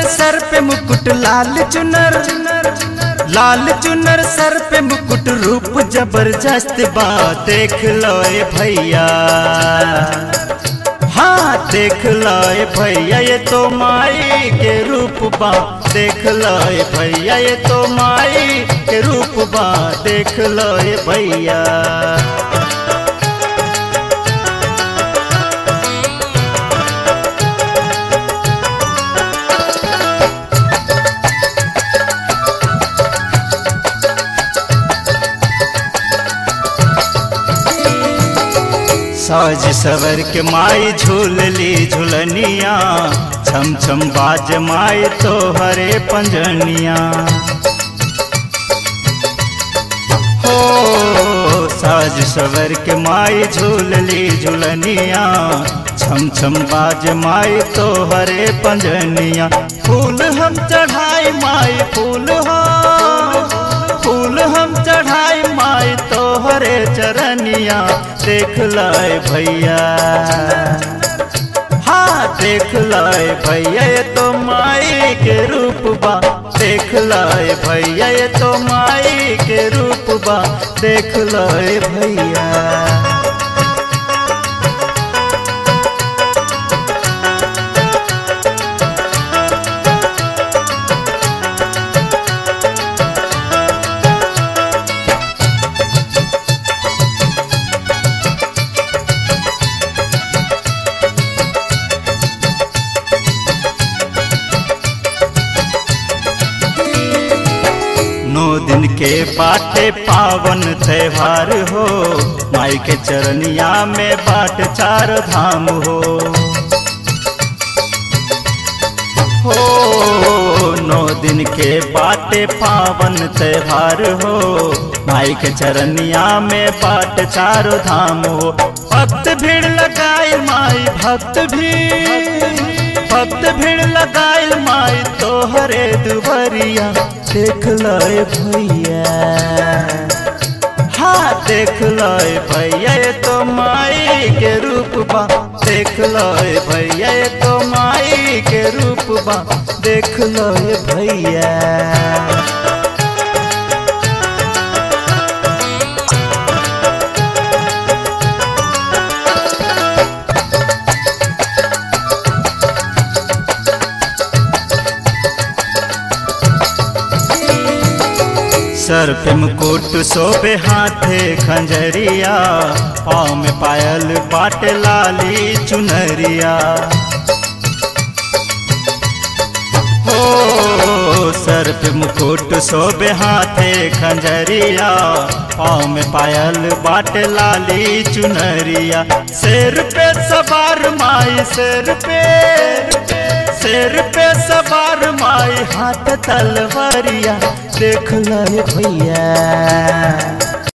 सर पे मुकुट लाल चुनर लाल चुनर सर पे मुकुट रूप जबरदस्त बा देख लो ए भैया हाँ देख लो ए भैया ये तो माई के रूप बा देख लो ए भैया ये तो माई के रूप बा देख लो ए भैया साज सवर के माई झूलली झुलनिया छम छम बाज माई तो हरे पंजनिया हो साज सवर के माई झूलली झुलनिया छम छम बाज माई तो हरे पंजनिया फूल हम चढ़ाई माई फूल हो फूल हम चढ़ाई माई तो हरे चरनिया देख लाए भैया हाँ देख लाए भैया ये तो माई के रूप बा देख लाए भैया ये तो माई के रूप बा देख लाए भैया नौ दिन के बाटे पावन त्योहार हो माई के चरनिया में बाट चार धाम हो हो नौ दिन के बाटे पावन त्योहार हो माई के चरनिया में बाट चारो धाम हो भक्त भीड़ लगाए माई भक्त भीड़ भक्त भीड़ लगाए माई तोहरे दुबरिया देख लय भैया हाँ देख लय भैया ये तो माई के रूप बा देख लय भैया ये तो माई के रूप बा देख लय भैया सर पे मुकुट सोबे हाथे खंजरिया पाँव में पायल बाट लाली चुनरिया हो सर पे मुकुट सोबे हाथे खंजरिया पाँव में पायल बाट लाली चुनरिया सिर पे सवार माई सिर पे सिर पे सवार माई हाथ तलवारिया देख ले भैया